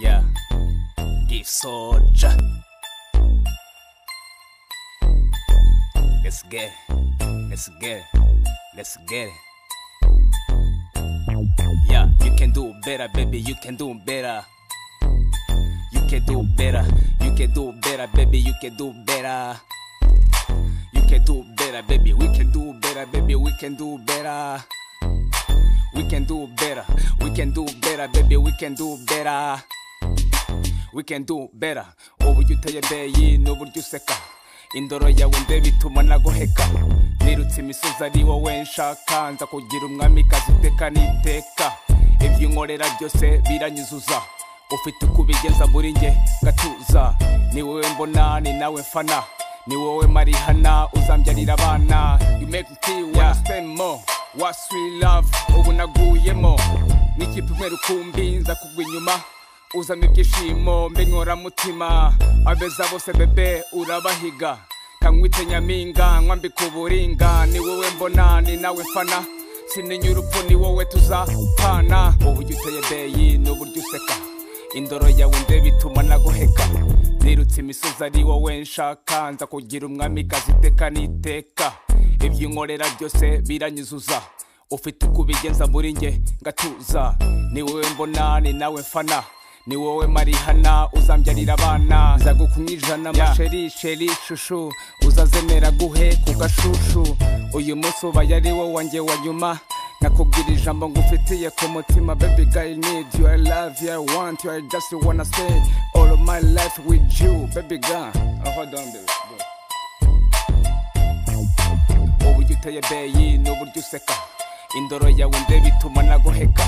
Yeah. Give soldier. Let's get it. Let's get it. Let's get it. Yeah, you can do better, baby. You can do better. You can do better. You can do better, baby. You can do better. You can do better, baby. We can do better, baby. We can do better. We can do better. We can do better, baby. We can do better. We can do better. Uburyo uteye beyi n'uburyo useka. Indoro yawe ndeba ituma nagoheka. Nirutse imisozi ari wowe nshaka. Nza kugira umwamikazi uteka n'iteka. Ibyo unkorera byose biranyuzuza. Ufite uko ubigeza muri njye gatuza. Ni wowe mbona ni nawe mfana. Ni wowe marihana uzambyarira abana. You make me feel wanna spend more. What sweet love ubu naguyemo. N'ikipe umwe rukumbi nza kugwa inyuma uzana ibyishimo mbinkora mutima abeza bose bebe urabahiga kanywite nyampinga nkwambika uburinga ni wowe mbona ni nawe mfana sinenya urupfu ni wowe tuzapana uburyo uteye beyi n'uburyo useka indoro yawe ndeba ituma nagoheka nirutse imisozi ari wowe nshaka nza kugira umwamikazi iteka n'iteka ibyo unkorera byose biranyuzuza ufite uko ubigenza muri njye ngatuza ni wowe mbona ni nawe mfana ni wowe marihana uzambyarira abana nza gukumwijana amasheri sheri shushu uzazemera guhe ku gashushu uyu munsi ubaye ari wo wanjye wa nyuma nakubwira ijambo ngufitiye ku mutima baby girl need you I love you I want you I just wanna stay all of my life with you baby girl oh, hold on baby Go. uburyo uteye beyi n'uburyo useka indoro yawe ndeba ituma nagoheka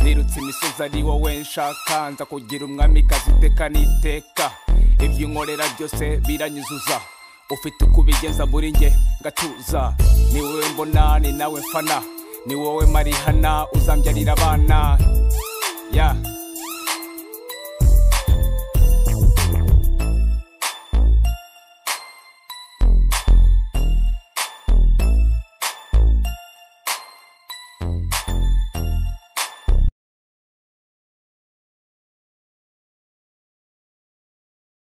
nirutse imisozi ari wowe nshaka nza kugira umwamikazi iteka n'iteka ibyo unkorera byose biranyuzuza ufite uko ubigeza muri njye ngatuza ni wowe mbona ni nawe mfana ni wowe marihana uzambyarira abana ya